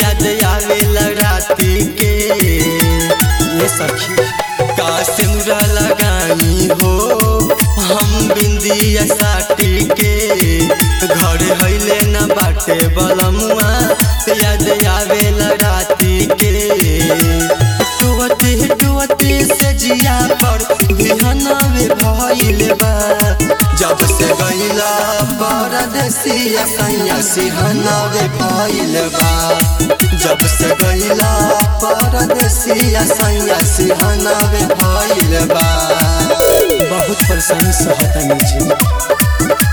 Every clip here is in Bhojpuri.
याद आवेला राती के ये सखी का सिमरा लगाई हो हम बिंदिया साटी के घर हइले न बाटे बलमुआ याद आवेला राती के टुवते टुवते से जिया पर बिहनवे भइल बा जब से गइला परदेसिया सैया सिहनवे भइल बा जब से गइला परदेसिया सैया सिहनवे भइल बा बहुत परेशानी सहता जी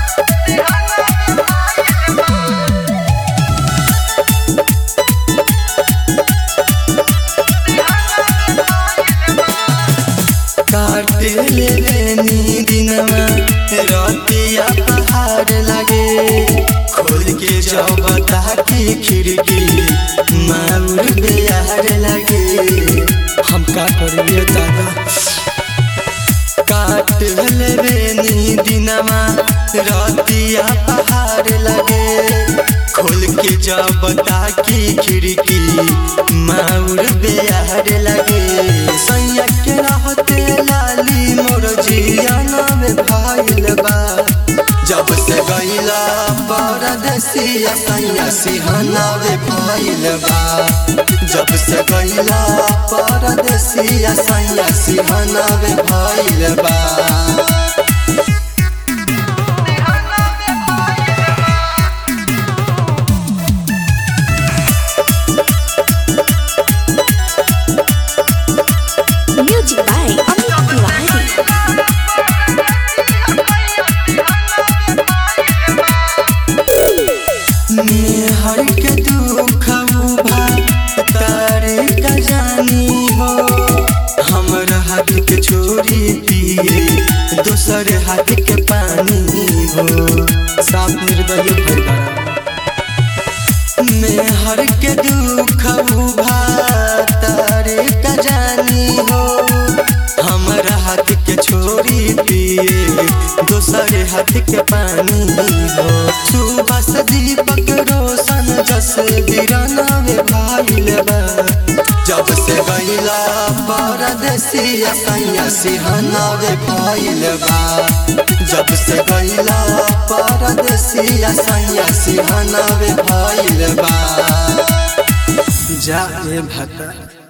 काटे ले लेनी दिनमा रतिया पहाड़ लगे खोल के जाओ बता की खिड़की माउर बिहार लगे हम का करिए दादा काट ले लेनी दिनमा रतिया पहाड़ लगे खोल के जा बता की खिड़की माउर बिहार लगे सैया के रहते लाली मोर जियाना में भाईल बा जब से गईला परदेसिया सैया सिहाना में भाईल बा जब से गईला परदेसिया सैया सिहाना में भाईल बा Music by Amit Tiwari. हर के दुख उभा तारे का जानी हो हमर हाथ के छोरी पिए दोसर हाथ के पानी हो साफ निर्दय भरभरा में हर के दुख उभा तारे का जानी हो हमर हाथ के छोरी पिए दोसर हाथ के पानी हो सुबह से दीपक रोशन जस बिराना में भाईल बा जब से गईला परदेसिया सैया सिहाना में भाईल बा जब से गईला परदेसिया सैया सिहाना में भाईल बा जा रे भता